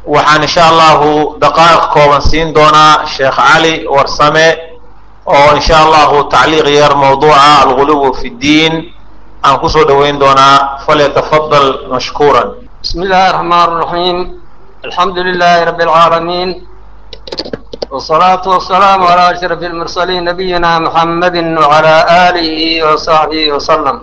waxaan insha allahu daqaa'iq kooban siin doonaa sheekh cali warsame oo insha allahu tacliiq yar mawduuca alguluw fi ddiin aan kusoo dhoweyn doonaa falyatafadal mashkuuran بسم الله الرحمن الرحيم الحمد لله رب العالمين والصلاة والسلام على أشرف المرسلين نبينا محمد وعلى آله وصحبه وسلم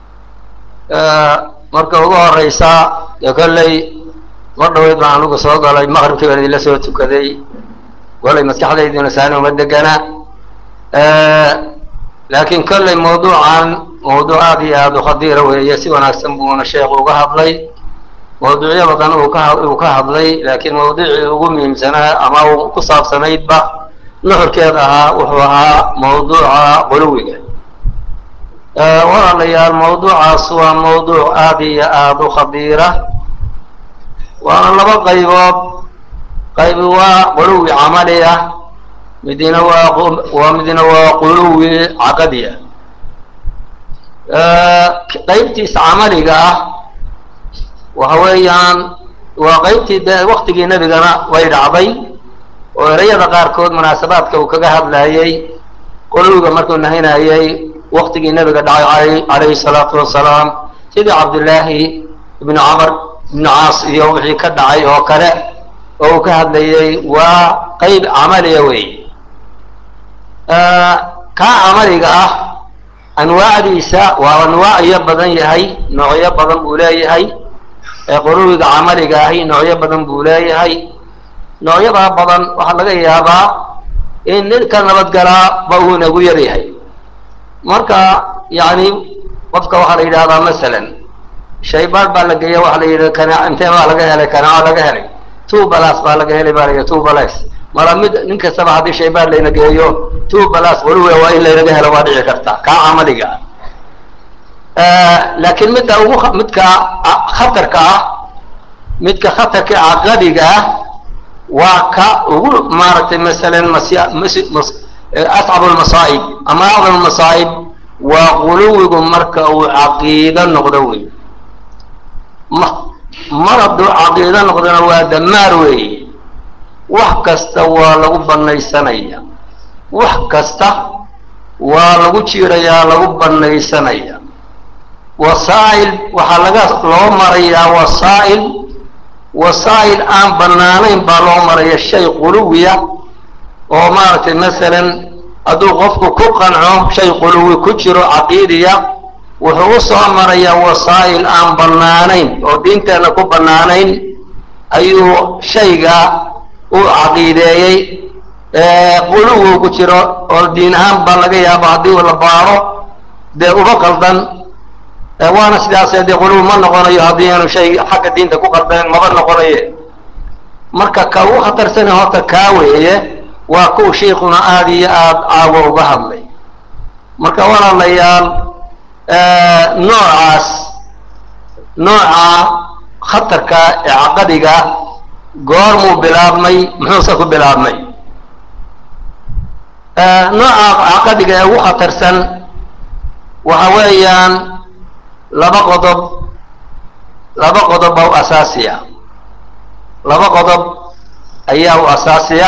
marka ugu horeysa dee kolley mar dhaweyd baan anugu soo galay maqribkii baan idinla soo tukaday kolley maskaxdayduna saani uma degana laakiin kolley mawduucan mawduuc aad iyo aada u khadiira weeye si wanaagsan buuna sheekhu uga hadlay mawduucyo badan uu ka uu ka hadlay laakiin mawduucii ugu muhiimsanaa ama uu ku saabsanaydba nuxurkeed ahaa wuxuu ahaa mawduuca quluwiga walaalayaal mawduucaas waa mawduuc aada iyo aada u khadiira waana laba qaybood qaybi waa quluwi camali ah midina waa waa midina waa quluwi caqadi ah qaybtiisa camaliga ah waxa weeyaan waa qaybtii de waktigii nebigana way dhacday oo ereyada qaarkood munaasabaadka uu kaga hadlayay quluwiga markuu nahinayay waktigii nebiga dhacay calayhi salaatu wasalaam sidii cabdillaahi ibnu camar ibnu caas iyo wixii ka dhacay oo kale oo uu ka hadlayay waa qeyb camaliya wey kaa camaliga ah anwaacdiisa waa anwaacyo badan yahay noocyo badan buu leeyahay ee quluwiga camaliga ahi noocyo badan buu leeyahay noocyadaa badan waxaa laga yaabaa in ninka nabadgalaa ba uu inagu yaryahay marka yani qofka waxaa la yidhahdaa masalan shaybaad baa la geeya waxa la yidhi kana intee baa laga helay kanaa laga helay two balas baa laga helay baa la yidhi two balas mara mid nin kastaba haddii shaybaad layna geeyo two balas quluwiga waa in laynaga helo waa dhici karta kaa camaliga laakiin midda ugu midka khatarka ah midka khatarka caqadiga ah waa ka ugu maaragtay masalan mas ascab lmasaa'ib ama acdam masaa'ib waa quluwigu marka uu caqiido noqdo wey mar hadduu caqiido noqdona waa damaar weeye wax kasta waa lagu banaysanaya wax kasta waa lagu jiirayaa lagu banaysanaya wasaa'il waxaa laga loo marayaa wasaa'il wasaa'il aan banaanayn baa loo maraya shay quluwiya oo maaragtay masalan hadduu qofku ku qanco shay quluwi ku jiro caqiidiya wuxuu u soo marayaa wasaa'il aan bannaanayn oo diinteenna ku bannaanayn ayuu shayga u caqiideeyey quluwi ku jiro oo diin ahaan baa laga yaaba haddii la baaro dee uba qaldan waana sidaasee dee quluwi ma noqonayo haddii aanu shay xagga diinta ku qaldanen maba noqonaye marka ka ugu khatarsana horta kaa weeye waa kuwa sheikuna aada iyo aada caawo uga hadlay marka walaalayaal noocaas nooca khatarka ee caqadiga goormuu bilaabmay muxuuse ku bilaabmay nooca caqadiga ee ugu khatarsan waxa weeyaan laba qodob laba qodob baa u asaasiya laba qodob ayaa u asaasiya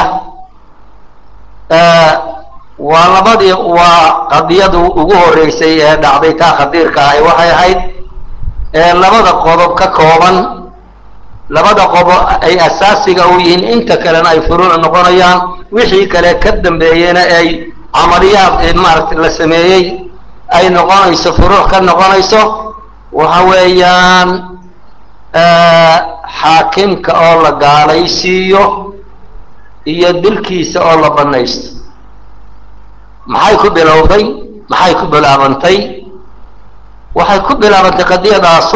waa labadii waa qadiyadu ugu horeysay ee dhacday taa khadiirka ahi waxay ahayd ee labada qodob ka kooban labada qodob ay asaasiga u yihiin inta kalena ay furuuc noqonayaan wixii kale ka dambeeyena ay camaliyaad maaragtay la sameeyey ay noqonayso furuuc ka noqonayso waxa weeyaan xaakimka oo la gaalaysiiyo iyo dilkiisa oo la banaysto maxay ku bilowday maxay ku bilaabantay waxay ku bilaabantay qadiyadaasu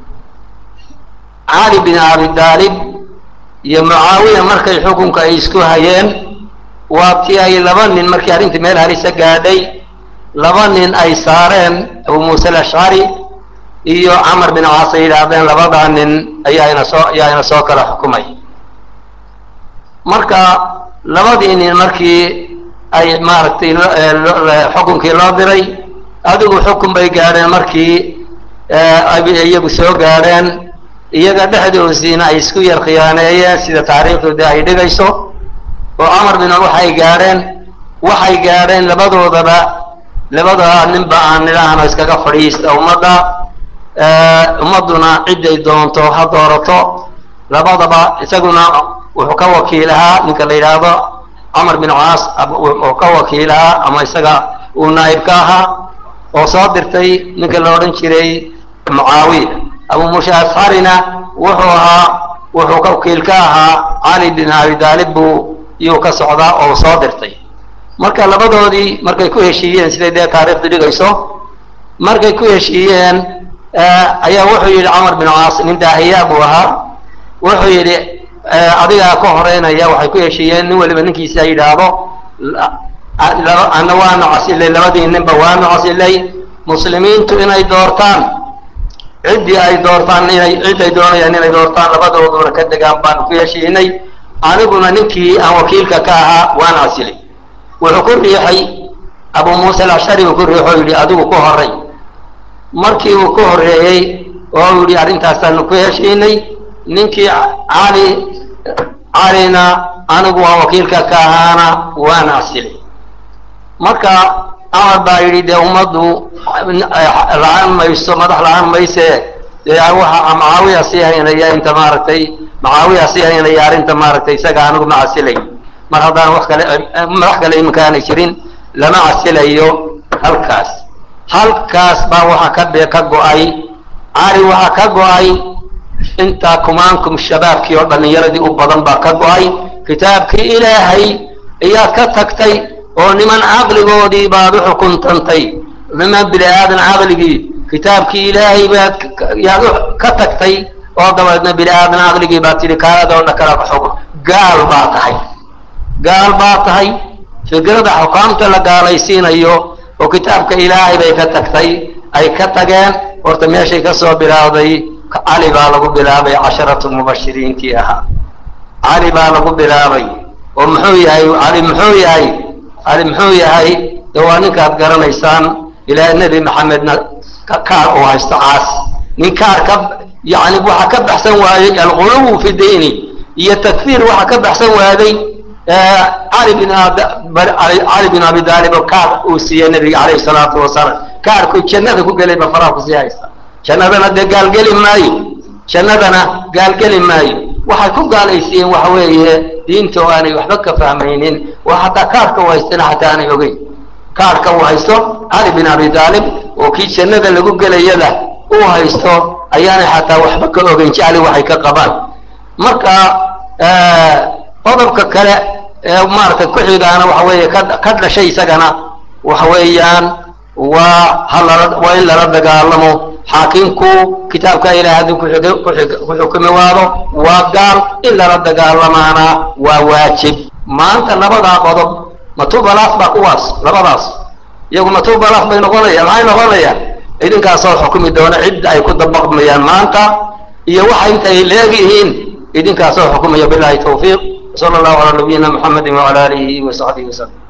cali bin abi daalib iyo mucaawiya markay xukunka ay isku hayeen waa tii ay laba nin markii arrintii meel halisa gaadhay laba nin ay saareen abu muuse alashcari iyo camar bin caas ay yidhaahdeen labadaa nin ayaa ina soo ayaa ina soo kala xukumay marka labadii nin markii ay maaragtay xukunkii loo diray adigu xukun bay gaadheen markii ay iyagu soo gaadheen iyaga dhexdoosiina ay isku yar khiyaaneeyeen sida taariikhdu dee ay dhigayso oo camar bin waxay gaadheen waxay gaadheen labadoodaba labada ninba aan nidhaahno iskaga fadhiista ummadda ummadduna ciday doonto ha doorato labadaba isaguna wuxuu ka wakiilahaa ninka la yidhaahdo camar bin caas oo ka wakiilahaa ama isaga uu naa'ib ka ahaa oo soo dirtay ninka la odhan jiray mucaawiya abu muuse asxarina wuxuu ahaa wuxuu ka wakiil ka ahaa cali bin abi daalib buu iyuu ka socdaa oo soo dirtay marka labadoodii markay ku heshiiyeen siday dee taariikhdu dhigayso markay ku heshiiyeen ayaa wuxuu yidhi camar bin caas nin daahiyaa buu ahaa wuxuu yidhi adigaa ka horeynaya waxay ku heshiiyeen nin waliba ninkiisa yidhaahdo ana waanu casilay labadii ninba waanu casilay muslimiintu inay doortaan ciddii ay doortaan inay ciday doonayaan inay doortaan labadooduna ka degaan baanu ku heshiinay aniguna ninkii aan wakiilka ka ahaa waan casilay wuxuu ku riixay abu muuse alashari uu ku riixo yidhi adigu ku horey markii uu ku horreeyey oo uu yidhi arrintaasaanu ku heshiinay ninkii cali calina anigu aan wakiilka ka ahaana waan casilay marka camar baa yidhi dee ummaddu la-aan mayso madax la-aan mayse dee waxa macaawiya sii haynaya inta maaragtay macaawiya sii haynaya arrinta maaragtay isaga anigu ma casilay mar haddaan wax kale madax kale iminka aanay jirin lama casilayo halkaas halkaas baa waxaa ka be ka go-ay cali waxaa ka go-ay intaa kumaankum shabaabkii oo dhallinyaradii u badan baa ka go-ay kitaabkii ilaahay ayaad ka tagtay oo niman caqligoodii baad u xukuntantay niman bini aadan caqligii kitaabkii ilaahay baad yaad ka tagtay oo dabeedna bini aadan caqligii baad tidhi kaaladoona kala xukun gaal baa tahay gaal baa tahay fikrada xukaamta la gaalaysiinayo oo kitaabka ilaahay bay ka tagtay ay ka tageen horta meeshay ka soo bilaawday cali baa lagu bilaabay casharatu mubashiriintii ahaa cali baa lagu bilaabay oo muxuu yahay cali muxuu yahay cali muxuu yahay dee waa ninkaad garanaysaan ilaa nebi maxamedna kaar uu haysto caas nin kaar ka yani waxa ka baxsan waayey alquluwu fi diini iyo takfiir waxa ka baxsan waaday cali bin cali bin abi daalib oo kaar uu siiyey nebiga calayhi salaatu wasalaam kaarku jannada ku gelay ba faraha kusii haysta jannadana dee gaalgeli maayo jannadana gaalgeli maayo waxay ku gaalaysiiyeen waxa weeye diinta oo aanay waxba ka fahmaynin waa xataa kaarka u haystana xataa aanay ogeyn kaarka uu haysto cali bin abi daalib oo kii jannada lagu gelayada uu haysto ayaanay xataa waxba ka ogeyn jecli waxay ka qabaan marka qodobka kale ee maaragtay ku xigaana waxa weeye ka ka dhashay isagana waxa weeyaan waa halala waa in lala dagaalamo xaakimku kitaabka ilaah haddii ku xukumi waado waa gaal in lala dagaalamaana waa waajib maanta labadaa qodob matubalaas baa kuwaas labadaas iyagu matubalaas bay noqonayaan maxay noqonayaan idinkaasoo xukumi doona cidda ay ku dabaqmayaan maanta iyo waxa intay leegyihiin idinkaasoo xukumaya bilahi tawfiiq sala allahu calaa nabiyina muxamedi wacala aalihi wa saxbihi wasallam